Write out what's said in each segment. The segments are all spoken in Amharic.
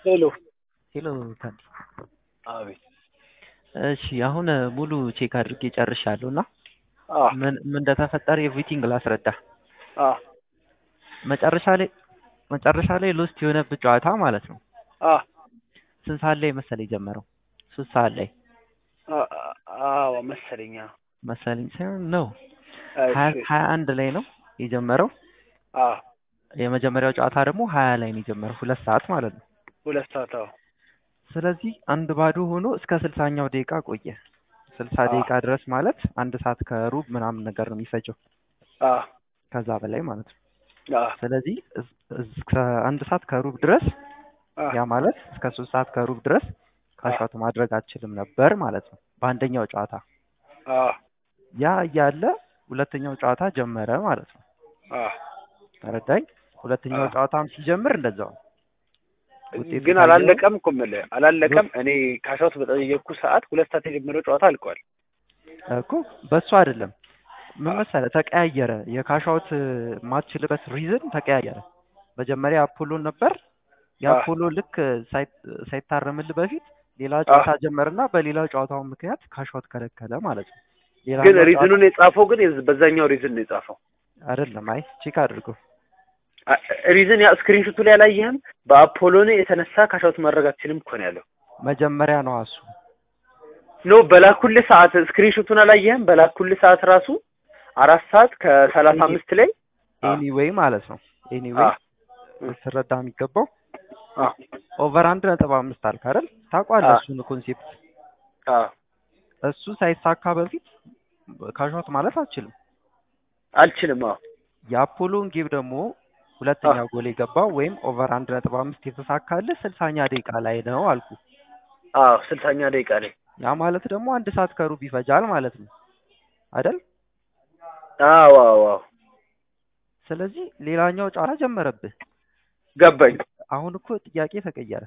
ሄሎ ሄሎ ታዲ። አቤት። እሺ አሁን ሙሉ ቼክ አድርጌ ጨርሻለሁ እና አ ምን ምን እንደተፈጠረ ኤቭሪቲንግ ላስረዳ። አ መጨረሻ ላይ መጨረሻ ላይ ሎስት የሆነብህ ጨዋታ ማለት ነው። አ ስንት ሰዓት ላይ መሰለኝ የጀመረው? ሶስት ሰዓት ላይ አ- አዎ መሰለኝ። አዎ። መሰለኝ ሳይሆን ነው እሺ። ሀያ ሀያ አንድ ላይ ነው የጀመረው። አ የመጀመሪያው ጨዋታ ደግሞ ሀያ ላይ ነው የጀመረው፣ ሁለት ሰዓት ማለት ነው። ሁለት ሰዓት አዎ። ስለዚህ አንድ ባዶ ሆኖ እስከ ስልሳኛው ደቂቃ ቆየ። ስልሳ አ ደቂቃ ድረስ ማለት አንድ ሰዓት ከሩብ ምናምን ነገር ነው የሚፈጀው፣ አ ከዛ በላይ ማለት ነው። አ ስለዚህ እስ- እስከ አንድ ሰዓት ከሩብ ድረስ አ ያ ማለት እስከ ሶስት ሰዓት ከሩብ ድረስ አ ካሻውት ማድረግ አልችልም ነበር ማለት ነው በአንደኛው ጨዋታ። አ ያ እያለ ሁለተኛው ጨዋታ ጀመረ ማለት ነው። አ ተረዳኝ? ሁለተኛው አ ጨዋታም ሲጀምር እንደዛው ነው። ውጤቱ ግን ካየኸው አላለቀም እኮ የምልህ ዞ- አላለቀም። እኔ ካሻውት በጠየቅኩ ሰዓት ሁለት ሰዓት የጀመረው ጨዋታ አልቋል። እኮ በሱ አይደለም ምን አ መሰለህ ተቀያየረ። የካሻውት ማትችልበት ሪዝን ተቀያየረ። መጀመሪያ አፖሎን ነበር። አ የአፖሎ ልክ ሳይት- ሳይታረምልህ በፊት ሌላ አ ጨዋታ ጀመርና በሌላው ጨዋታው ምክንያት ካሻውት ከለከለ ማለት ነው። ግን ሌላኛው ጨዋታ ሪዝኑን የጻፈው ግን የዝ- በዛኛው ሪዝን ነው የጻፈው። አይደለም። አይ ቼክ አድርገው። አ- ሪዝን ያ ስክሪንሾቱ ላይ አላየህም? በአፖሎን የተነሳ ካሻውት ማድረግ አትችልም እኮ ነው ያለው። መጀመሪያ ነው እሱ ኖ በላኩልህ ሰዓት ስክሪንሾቱን አላየህም? በላኩልህ ሰዓት ራሱ አራት ሰዓት ከሰላሳ ኤኒ አምስት ላይ አ ኤኒዌይ ማለት ነው። ኤኒዌይ አ እ ልትረዳ የሚገባው አ ኦቨር አንድ ነጥብ አምስት አልክ አይደል? ታውቋለህ አ እሱን ኮንሴፕት። አ እሱ ሳይሳካ በፊት ካሻውት ማለት አልችልም። አልችልም። አዎ የአፖሎን ጌብ ደግሞ አ ሁለተኛ ጎል የገባው ወይም ኦቨር አንድ ነጥብ አምስት የተሳካልህ ስልሳኛ ደቂቃ ላይ ነው አልኩ። አዎ ስልሳኛ ደቂቃ ላይ ያ ማለት ደግሞ አንድ ሰዓት ከሩብ ይፈጃል ማለት ነው አይደል? አዎ አዎ አዎ ስለዚህ ሌላኛው ጨዋታ ጀመረብህ። ገባኝ። አሁን እኮ ጥያቄ ተቀየረ።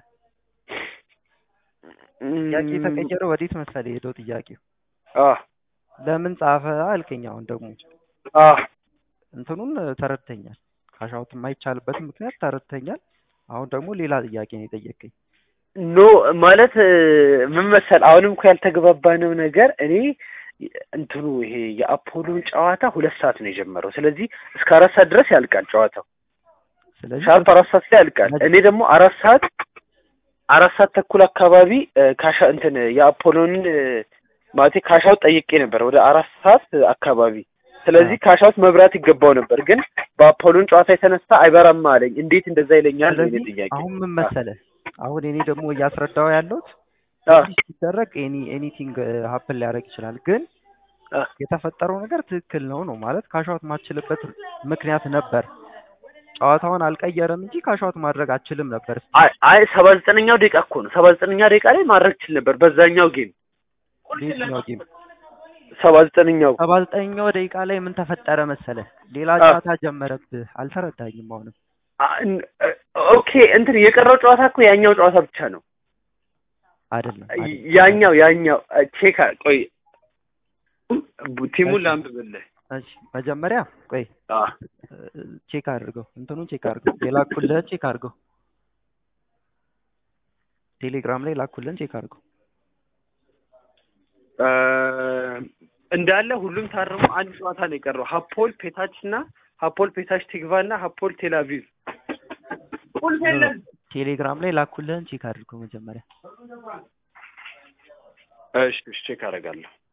ጥያቄ እም፣ የተቀየረ ወዴት መሰለህ የሄደው ጥያቄው? አ ለምን ጻፈ አልከኝ። አሁን ደግሞ አ እንትኑን ተረድተኛል። ካሻውት የማይቻልበትን ምክንያት ተረድተኛል። አሁን ደግሞ ሌላ ጥያቄ ነው የጠየቀኝ። ኖ ማለት እ፣ ምን መሰል አሁንም እኮ ያልተግባባነው ነገር እኔ እንትኑ ይሄ የአፖሎን ጨዋታ ሁለት ሰዓት ነው የጀመረው። ስለዚህ እስከ አራት ሰዓት ድረስ ያልቃል ጨዋታው። ስለዚህ ሻርፕ በሱ አራት ሰዓት ላይ ያልቃል። መ- እኔ ደግሞ አራት ሰዓት አራት ሰዓት ተኩል አካባቢ እ፣ ካሻ እንትን የአፖሎን እ፣ ማለቴ ካሻውት ጠይቄ ነበር ወደ አራት ሰዓት አካባቢ። ስለዚህ አዎ። ካሻውት መብራት ይገባው ነበር፣ ግን በአፖሎን ጨዋታ የተነሳ አይበራም አለኝ። እንዴት እንደዛ ይለኛል ነው የኔ ስለዚህ ጥያቄ። አሁን ምን አ መሰለህ አሁን እኔ ደግሞ እያስረዳው ያለሁት አ እንዲህ ሲደረግ ኤኒ ኤኒቲንግ ሀፕን ሊያደርግ ይችላል፣ ግን አ የተፈጠረው ነገር ትክክል ነው ነው ማለት ካሻውት ማችልበት ምክንያት ነበር። ጨዋታውን አልቀየረም እንጂ ካሻውት ማድረግ አችልም ነበር። ስቲል አይ አይ ሰባ ዘጠነኛው ደቂቃ እኮ ነው። ሰባ ዘጠነኛ ደቂቃ ላይ ማድረግ ችል ነበር በዛኛው ጌም በየትኛው ጌም ሰባ ዘጠነኛው ሰባ ዘጠነኛው ደቂቃ ላይ ምን ተፈጠረ መሰለህ? ሌላ አ ጨዋታ ጀመረብህ። አልተረዳኝም አሁንም አ እን- ኦኬ እንትን የቀረው ጨዋታ እኮ ያኛው ጨዋታ ብቻ ነው። አይደለም አይደለም ያኛው ያኛው ቼክ ቆይ ቡ- ቲሙን እሺ ላንብብልህ። እሺ መጀመሪያ ቆይ አ ቼክ አድርገው፣ እንትኑን ቼክ አድርገው፣ የላኩልህን ቼክ አድርገው፣ ቴሌግራም ላይ ላኩልህን ቼክ አድርገው። እ፣ እንዳለ ሁሉም ታርሞ አንድ ጨዋታ ነው የቀረው። ሀፖል ፔታች እና ሀፖል ፔታች ቲግቫ እና ሀፖል ቴላቪቭ ቁልፍ ኖ ኖ የለም። ቴሌግራም ላይ ላኩልህን ቼክ አድርገው መጀመሪያ። እሺ እሺ ቼክ አደርጋለሁ።